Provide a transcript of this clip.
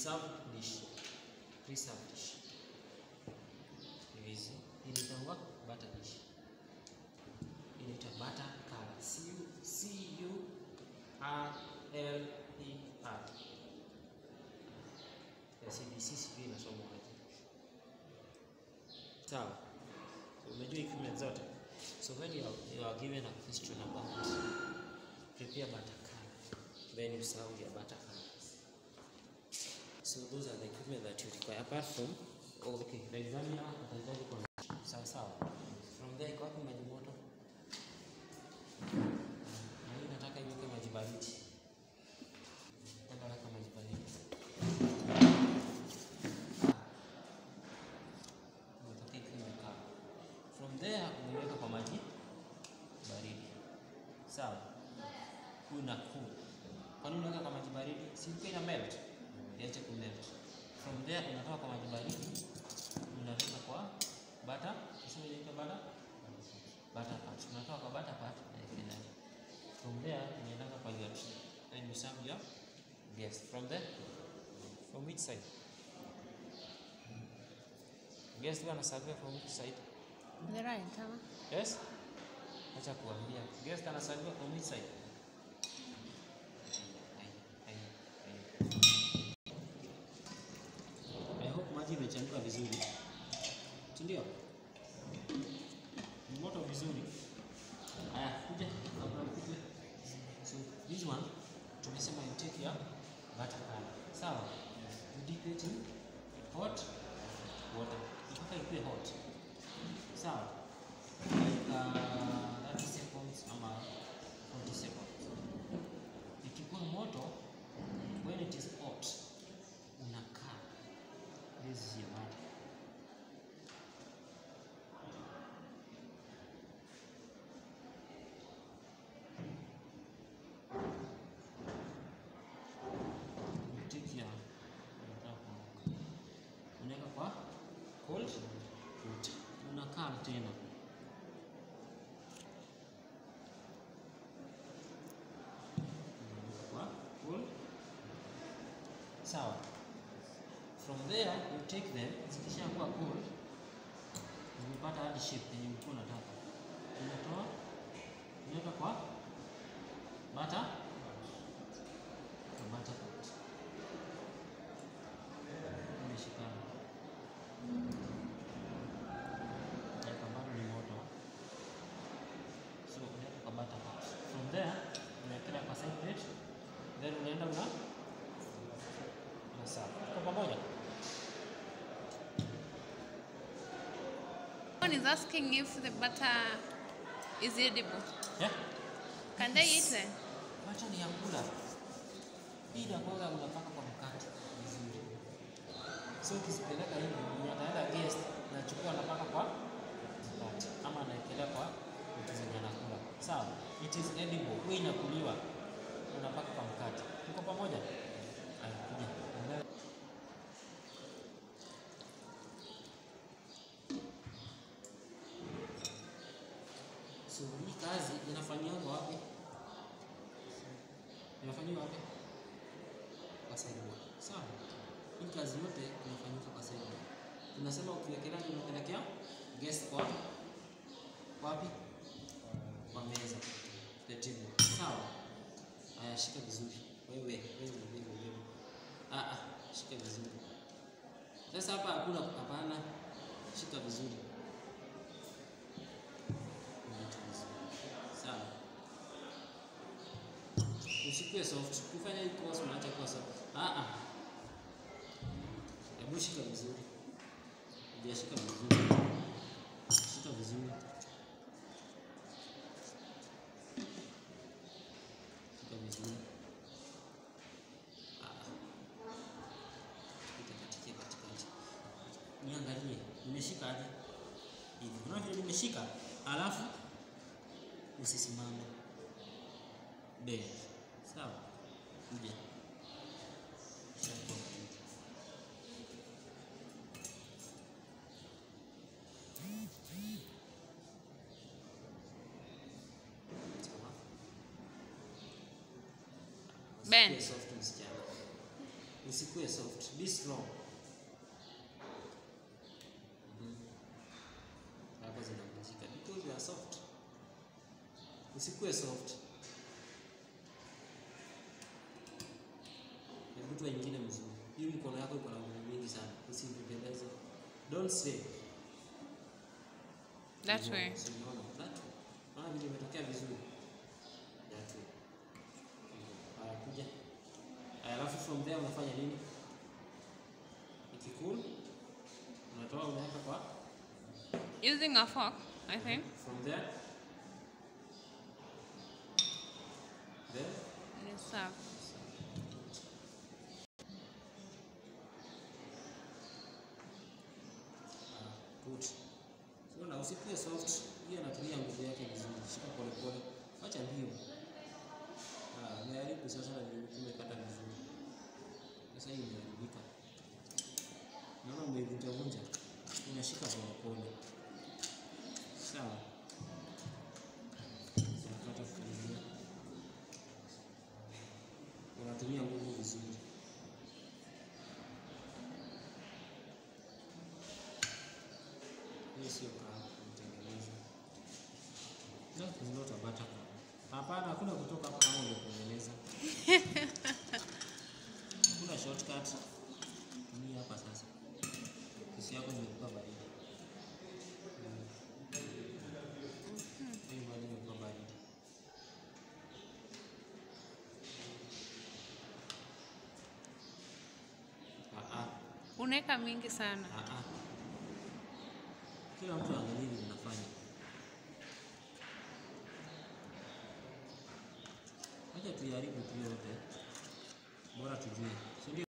preserved dish. Preserved dish. Hivi. Hii inaitwa butter dish. Hii inaitwa butter color. C U C U R L E R. Ya CBC sijui inasomwa aje. Sawa. So, umejua equipment zote. So when you are, you are given a question about prepare butter color, then you serve your butter colors. So those are the equipment that you require apart from oh, okay, the examiner atahitaji kwa sawa sawa. From there iko wapi maji moto? Na hii nataka iweke maji baridi. Nataka weka maji baridi. Nataka ikiwa imekaa. From there unaiweka kwa maji baridi. Sawa. Una cool. Kwa nini unaweka kwa maji baridi? Si ilikuwa ina melt. Iache ku melt. From there unatoka kwa maji baridi unaweka kwa butter. Sasa inaitwa butter. Butter part. Unatoka kwa butter part na ikienda. From there unaenda kwa your tray. Then you serve your guest. From there from which side? Guest wana serve from which side? The right, huh? Yes? Acha kuambia. Guest anasalimia from which side? Ai, ai, ai. I hope maji imechemka vizuri. Si ndio? Ni moto vizuri. Aya, kuja. Kabla kuja. So, this one tumesema you take your butter color. Sawa? You dip it in hot water. Mpaka ikuwe hot. Sawa? like uh, 30 seconds ama 40 seconds. Ikikuwa moto, when it is hot, unakaa. This is your butter. You take your unaweka kwa cold water. Unakaa tena. kwa cool. Sawa. From there you take them, zikishakuwa cool, zimepata hadi shape yenye ulikuwa unataka. Unatoa, unaweka kwa butter, kwa butter pot. Imeshikana. Naweka bado ni moto. So unaweka kwa butter pot. From there unawekelea kwa side plate, then unaenda una unaserve. Tuko pamoja? One is asking if the butter is edible. Yeah? Can they eat them? Macho ni ya kula. Hii inakuwaga unapaka kwa mkate vizuri. So ukizipeleka hivi, mwenye ataenda guest, anachukua anapaka kwa mkate ama anaekelea kwa vitu zenye anakula. Sawa? It is edible. Hii inakuliwa. Unapaka kwa mkate. Tuko pamoja? Haya, kuja. Angalia. So hii kazi inafanyiwa wapi? Inafanyiwa wapi? Kwa sideboard. Sawa. Hii kazi yote inafanyika kwa sideboard. Tunasema ukiwekelea unapelekea guest kwa wapi? Kwa meza. The table. Sawa. Aya, shika vizuri. Wewe, wewe, wewe, wewe. Ah ah, shika vizuri. Sasa hapa hakuna hapana. Shika vizuri. Unaweka vizuri. Sawa. Usikue soft. Kufanya hii course unaacha kuwa soft. Ah ah. Hebu shika vizuri. Hujashika vizuri. Shika vizuri. Shika vizuri. Ah ah. Pita katika katikati. Niangalie, nimeshika aje? Hivi. Unaona vile nimeshika? Alafu usisimame. Bend. Sawa? Kuja. Shapo. Sawa? Bend. Usikie soft msichana. Usikue soft. Be strong. Mhm. Hapo zinavunjika because you are soft. Usikue soft. Hebu tu nyingine mzuri. Hii mkono yako iko na nguvu mingi sana. Usipeleze. Don't say. That way. Usiona. That way. Maana vile imetokea vizuri. That way. Haya kuja. Haya, Alafu from there unafanya nini? Ikikul unatoa unaweka kwa Using a fork, I think. from there then You serve. Ah, good. So na usikue soft. Hii anatumia nguvu yake vizuri. Shika pole pole. Acha mbio. Ah, umeharibu sasa na umekata vizuri. Sasa hii imeharibika. Naona umeivunja vunja. Unashika pole pole. Sawa. Unakata kukaribia. Unatumia nguvu vizuri. Hii sio kahawa kutengeneza. That is not a butter cup. Hapana, hakuna kutoka hapa kama umetengeneza. Hakuna shortcut. Tumia hapa sasa. Kisi yako imekuwa baridi. Mm. Hii maji imekuwa baridi. Ah ah. Unaweka mingi sana. Ah, ah. Kila mtu angalie vile unafanya. Acha tuiharibu tu yote, bora tujue, si ndio?